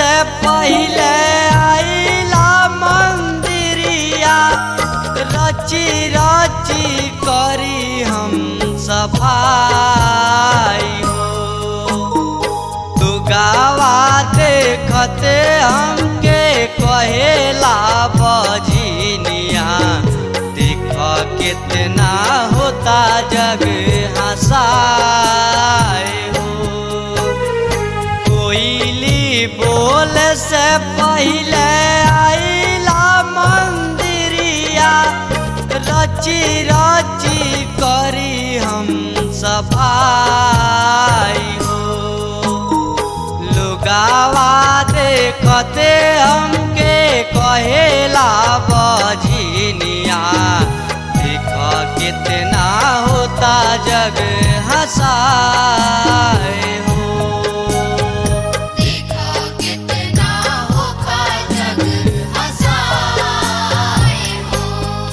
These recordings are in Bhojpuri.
से पहिले आइला मंदिरिया रची रची करी हम सफाई हो तू गावा देखते हमके कहेला बजनिया देख कितना होता जग हंसाए हो कोयली बोल से पहिले आइला मंदिरिया रची रची करी हम सफाई हो लुगावा देखते हमके कहेला बजनिया देख कितना होता जग हंसाए हो देखा कितना होगा जग हंसाए हो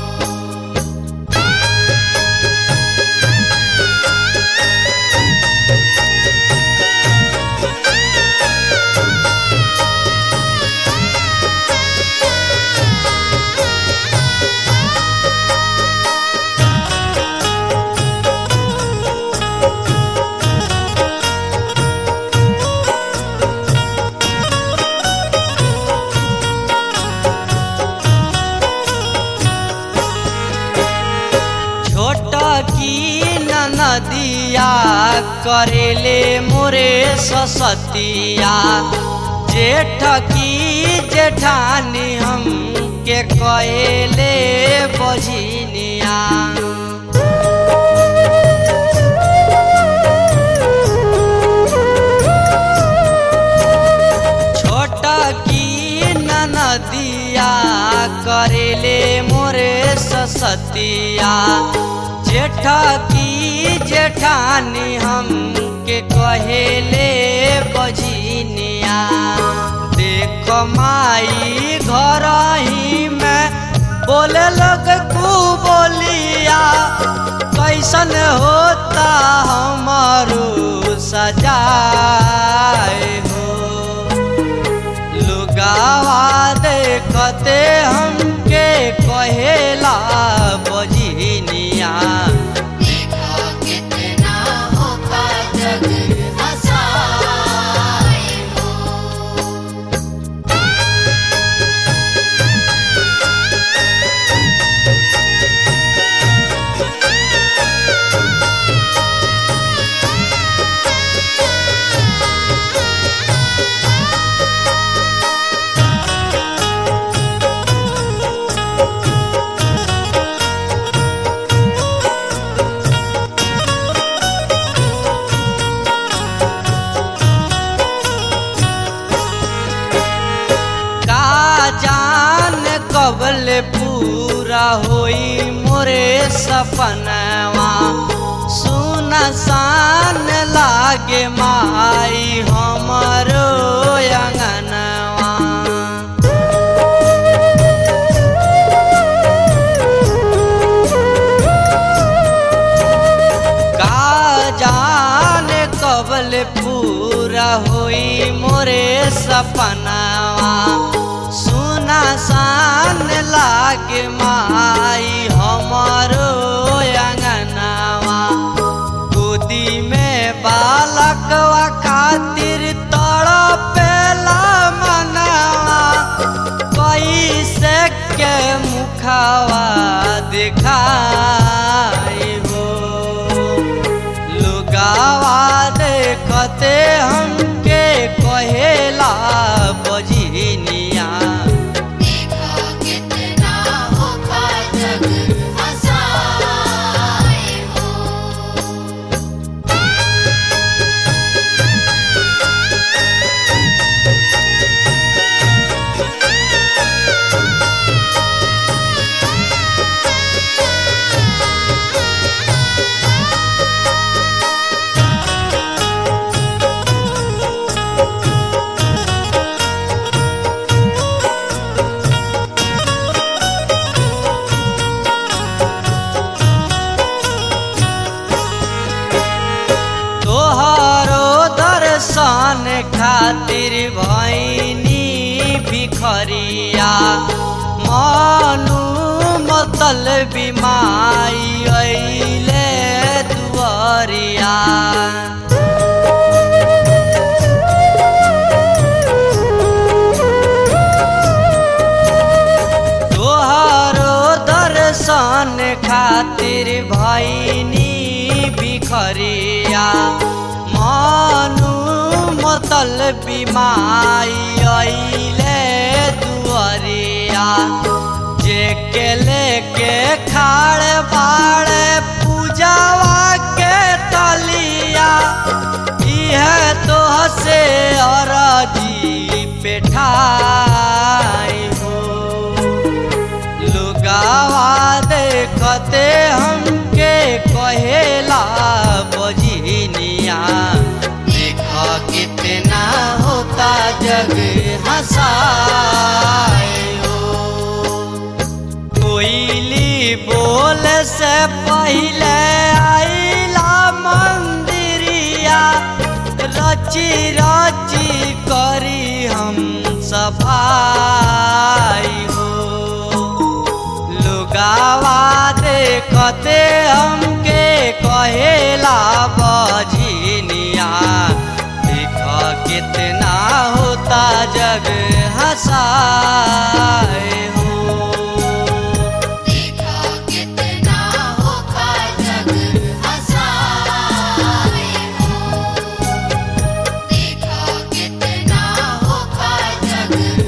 छोट की नदिया करेले मोरे ससतिया जेठ की जेठानी हम के कहेले बझिनिया छोट की नदिया करेले मोरे ससतिया जेठ की जेठानी हम के कहेले बझिनिया देख माई घर ही में बोले लोग कू बोलिया कैसन होता हमारो सजाए हो लुगावा देखते हमके कहेला बजनिया देखा कितना होगा जग हंसाए हो का जान कबल पूरा होई मोरे सपनवा सुन सान लागे माई हमरो अंगनवा का जान कबल पूरा होई मोरे सपनावा सुना सान लागे माई हमारो अंगनावा गोदी में बालकवा खातिर तड़पेला मनवा कैसे के मुखावा दिखाई हो लुगावा देखते हमके कहेला बजनिया देखा कितना होगा जग हंसाए हो मतल बिमाई अइले दुआरिया तोहरो दर्शन खातिर भैनी बिखरिया मनु मतल बिमाई अइले दुआरिया जे के लेके खाड़ बाड़ पूजावा के तलिया इह तो से अरजी पेठाई हो लुगावा देखते हमके कहेला बजनिया देख कितना होता जग हंसाए हो कोयली बोल से पहले आइला मंदिरिया रची रची करी हम सफाई हो लुगावा देखते हमके कहेला बजनिया देख कितना होता जग हंसाए हो देखा कितना होखा जग हंसाए हो देखा कितना होखा जग